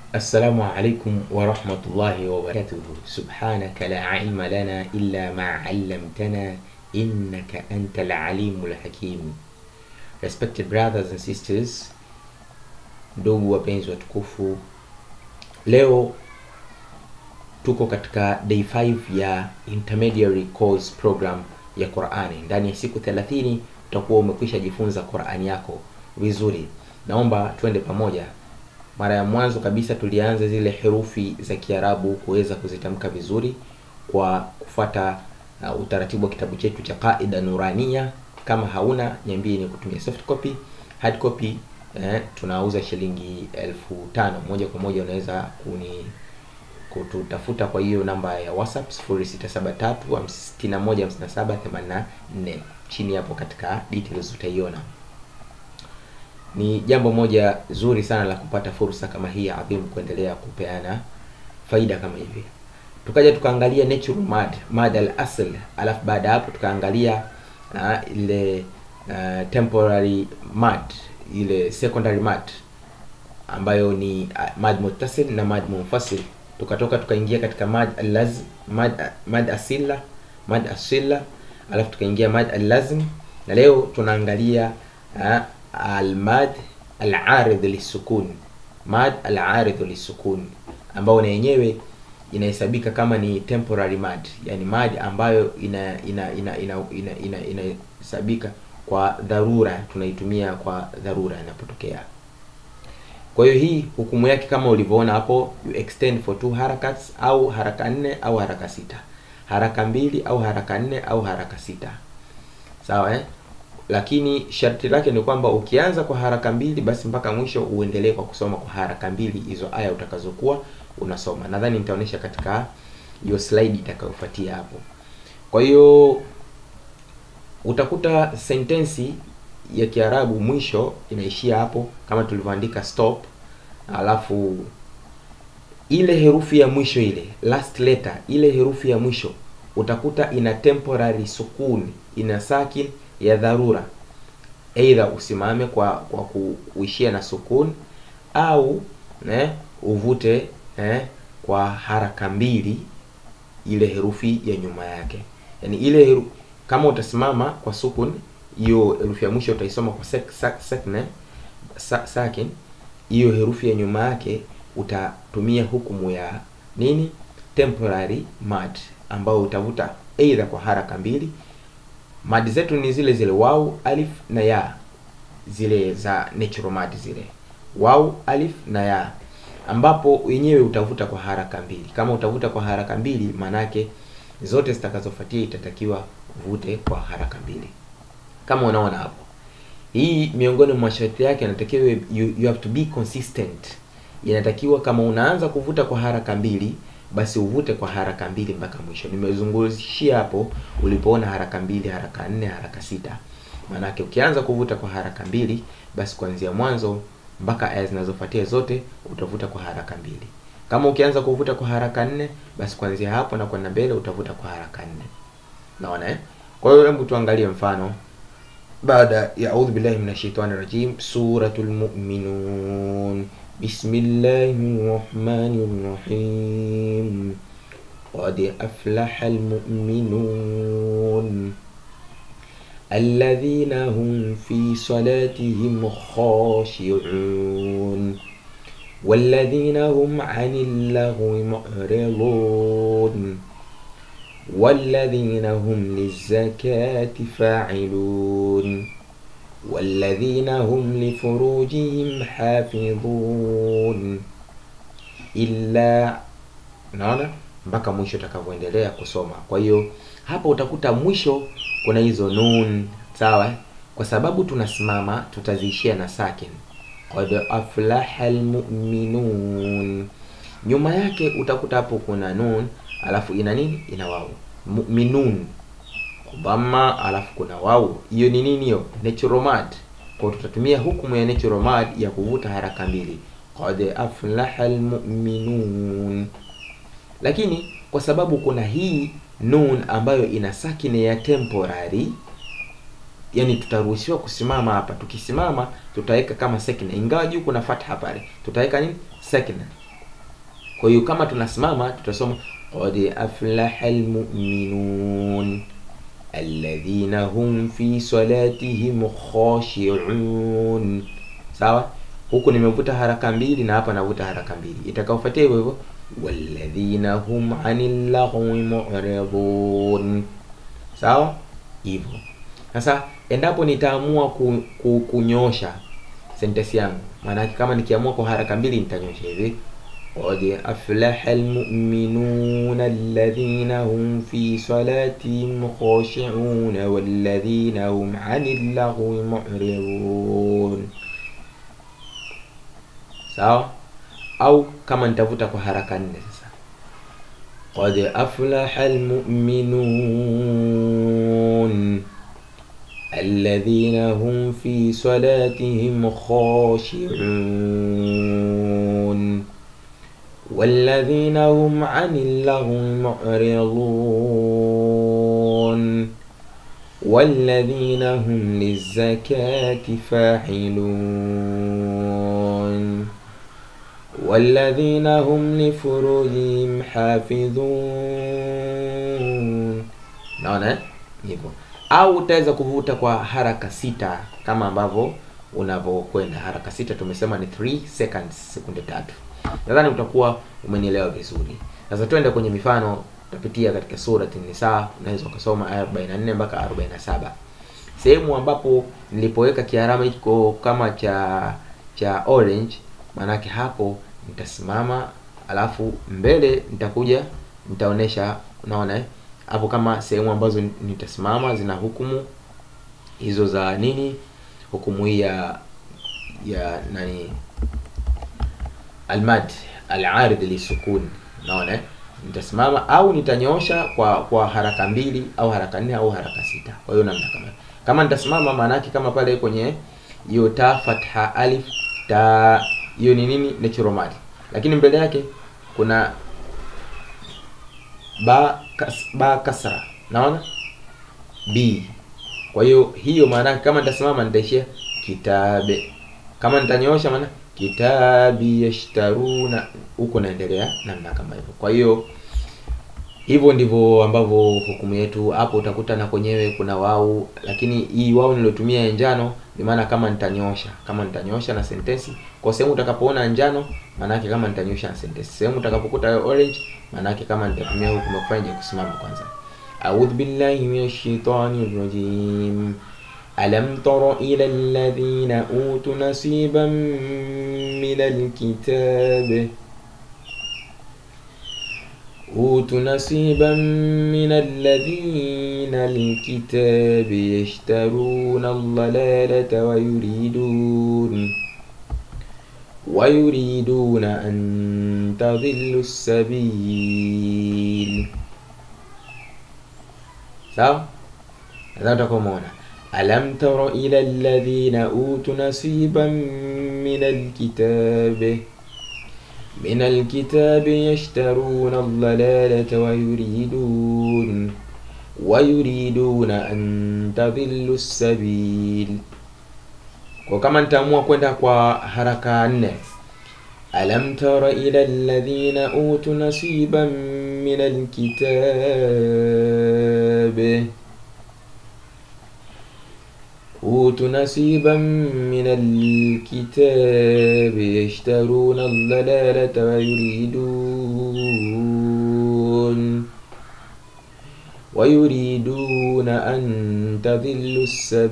Assalamu alaikum warahmatullahi wabarakatuhu. Subhanaka la ilma lana illa ma allamtana innaka antal alimul hakim. Respected brothers and sisters, ndugu wapenzi watukufu, leo tuko katika day 5 ya intermediary course program ya Qur'ani. Ndani ya siku 30 utakuwa umekwisha jifunza Qur'ani yako vizuri. Naomba twende pamoja. Mara ya mwanzo kabisa tulianza zile herufi za Kiarabu kuweza kuzitamka vizuri kwa kufuata uh, utaratibu wa kitabu chetu cha Qaida Nurania. Kama hauna niambie ni kutumia soft copy. Hard copy eh, tunauza shilingi elfu tano moja kwa moja. Unaweza kuni kututafuta kwa hiyo namba ya WhatsApp 0673615784 chini hapo katika details utaiona. Ni jambo moja zuri sana la kupata fursa kama hii adhimu kuendelea kupeana faida kama hivi. Tukaja tukaangalia natural mad, mad al asl, alafu baada ya hapo tukaangalia uh, ile uh, temporary mad, ile secondary mad ambayo ni uh, mad muttasil na mad munfasil. Tukatoka tukaingia katika mad al-lazm, mad mad asila, mad asila, alafu tukaingia mad al-lazm na leo tunaangalia uh, almad alaridh lisukun, mad alaridh lisukun ambao na yenyewe inahesabika kama ni temporary mad, yani mad ambayo ina ina ina ina ina inahesabika ina kwa dharura, tunaitumia kwa dharura inapotokea. Kwa hiyo hii hukumu yake kama ulivyoona hapo, you extend for two harakats au haraka nne au haraka sita, haraka mbili au haraka nne au haraka sita, sawa eh? lakini sharti lake ni kwamba ukianza kwa haraka mbili basi mpaka mwisho uendelee kwa kusoma kwa haraka mbili hizo aya utakazokuwa unasoma. Nadhani nitaonyesha katika hiyo slide itakayofuatia hapo. Kwa hiyo utakuta sentensi ya Kiarabu mwisho inaishia hapo kama tulivyoandika stop, alafu ile herufi ya mwisho ile last letter, ile herufi ya mwisho utakuta ina temporary sukun, ina sakin ya dharura, aidha usimame kwa kwa kuishia na sukun au ne, uvute ne, kwa haraka mbili ile herufi ya nyuma yake. Yani ile heru, kama utasimama kwa sukun, hiyo herufi ya mwisho utaisoma kwa sek, sak, sek, ne, sa, sakin. Hiyo herufi ya nyuma yake utatumia hukumu ya nini, temporary mad, ambao utavuta aidha kwa haraka mbili madi zetu ni zile zile wau alif na ya, zile za natural mad zile wau alif na ya, ambapo wenyewe utavuta kwa haraka mbili. Kama utavuta kwa haraka mbili, manake zote zitakazofuatia itatakiwa uvute kwa haraka mbili, kama unaona hapo. Hii miongoni mwa masharti yake inatakiwa you, you have to be consistent. Inatakiwa kama unaanza kuvuta kwa haraka mbili basi uvute kwa haraka mbili mpaka mwisho. Nimezungushia hapo ulipoona haraka mbili, haraka nne, haraka sita. Maanake ukianza kuvuta kwa haraka mbili, basi kuanzia mwanzo mpaka aya zinazofuatia zote utavuta kwa haraka mbili. Kama ukianza kuvuta kwa haraka nne, basi kuanzia hapo na kwenda mbele utavuta kwa haraka nne. Naona eh? Kwa hiyo hebu tuangalie mfano baada ya audhu billahi minashaitani rajim, suratul mu'minun Bismillahi rahmani rahim qad aflaha almu'minun alladhina hum fi salatihim khashi'un walladhina hum 'anil lahwi mu'ridun walladhina hum lizakati fa'ilun walladhina hum lifurujihim hafidhun illa, naona mpaka mwisho utakavyoendelea kusoma. Kwa hiyo hapo utakuta mwisho kuna hizo nun, sawa. Kwa sababu tunasimama, tutaziishia na sakin, qad aflaha almu'minun. Nyuma yake utakuta hapo kuna nun, alafu ina nini? Ina wau mu'minun dhamma alafu kuna wau. Hiyo ni nini? Hiyo natural mad. Kwa tutatumia hukumu ya natural mad ya kuvuta haraka mbili, qad aflaha almu'minun. Lakini kwa sababu kuna hii nun ambayo ina sakine ya temporary, yani tutaruhusiwa kusimama hapa. Tukisimama tutaweka kama sakina, ingawa juu kuna fatha pale, tutaweka nini? Sakina kwa hiyo kama tunasimama tutasoma qad aflaha almu'minun alladhina hum fi salatihim khashi'un sawa huku nimevuta haraka mbili na hapa navuta haraka mbili itakaofuatia hivyo hivyo walladhina hum anil laghwi mu'ridun sawa hivyo sasa endapo nitaamua ku, ku, kunyosha sentensi yangu maana kama nikiamua kwa haraka mbili nitanyosha hivi qad aflaha almu'minuna alladhina hum fi salatihim khashi'un walladhina hum 'anil laghwi mu'ridun sawa au kama nitavuta kwa haraka nne sasa qad aflaha almu'minun alladhina hum fi salatihim khashi'un والذين هم عن اللغو معرضون والذين هم للزكاة فاعلون والذين هم لفروجهم حافظون naona hivyo au utaweza kuvuta kwa haraka sita kama ambavyo unavyokwenda haraka sita tumesema ni 3 seconds sekunde tatu nadhani utakuwa umenielewa vizuri sasa twende kwenye mifano tutapitia katika surati nisa unaweza ukasoma aya 44 mpaka 47 sehemu ambapo nilipoweka kiarama hiko kama cha cha orange maanake hapo nitasimama alafu mbele nitakuja nitaonesha unaona eh? hapo kama sehemu ambazo nitasimama zina hukumu hizo za nini hukumu hii ya ya nani almad alaridh lisukun unaona eh? nitasimama au nitanyoosha kwa kwa haraka mbili au haraka nne au haraka sita kwa hiyo namna kama kama nitasimama maana yake kama pale kwenye hiyo ta fatha alif ta hiyo ni nini natural mad lakini mbele yake kuna ba kas, ba kasra naona b kwa hiyo hiyo maana kama nitasimama nitaishia kitabe kama nitanyoosha maana kitabi yashtaruna huko naendelea namna kama hivyo kwa hiyo hivyo ndivyo ambavyo hukumu yetu hapo utakuta na kwenyewe kuna wau lakini hii wau nilotumia ya njano ni maana kama nitanyosha kama nitanyosha na sentensi kwa sehemu utakapoona njano maana yake kama nitanyosha na sentensi sehemu utakapokuta orange maana yake kama nitatumia hukumu kufanya kusimama kwanza a'udhu billahi minash shaitani rajim ألم تر إلى الذين أوتوا نصيبا من الكتاب أوتوا نصيبا من الذين الكتاب يشترون الضلالة ويريدون ويريدون أن تضلوا السبيل sawa nadhani utakuwa umeona ألم تر إلى الذين أوتوا نصيبا من الكتاب من الكتاب يشترون الضلالة ويريدون ويريدون أن تضلوا السبيل kwa kama nitaamua kwenda kwa haraka nne alam tara ila alladhina utu nasiban min alkitab أوتوا نصيبا من الكتاب يشترون الضلالة ويريدون ويريدون أن تضلوا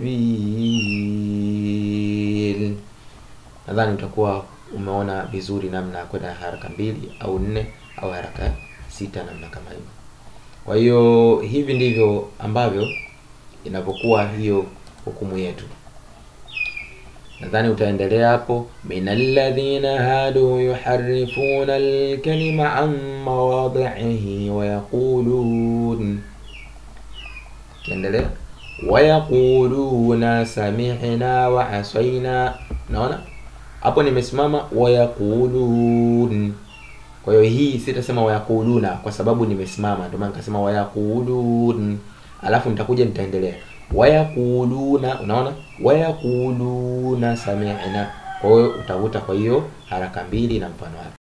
السبيل nadhani utakuwa umeona vizuri namna ya kwenda haraka mbili au nne au haraka sita namna kama hivyo kwa hiyo hivi ndivyo ambavyo inavyokuwa hiyo hukumu yetu nadhani utaendelea hapo min alladhina hadu yuharifuna alkalima an mawadhihi wayaqulun kiendelea wayaquluna sami'na wa asaina naona hapo nimesimama wayaqulun kwa hiyo hii sitasema wayaquluna kwa sababu nimesimama ndio maana nikasema wayaqulun alafu nitakuja nitaendelea wayaquluna unaona wayaquluna sami'na kwa hiyo utavuta kwa hiyo haraka mbili na mfano wake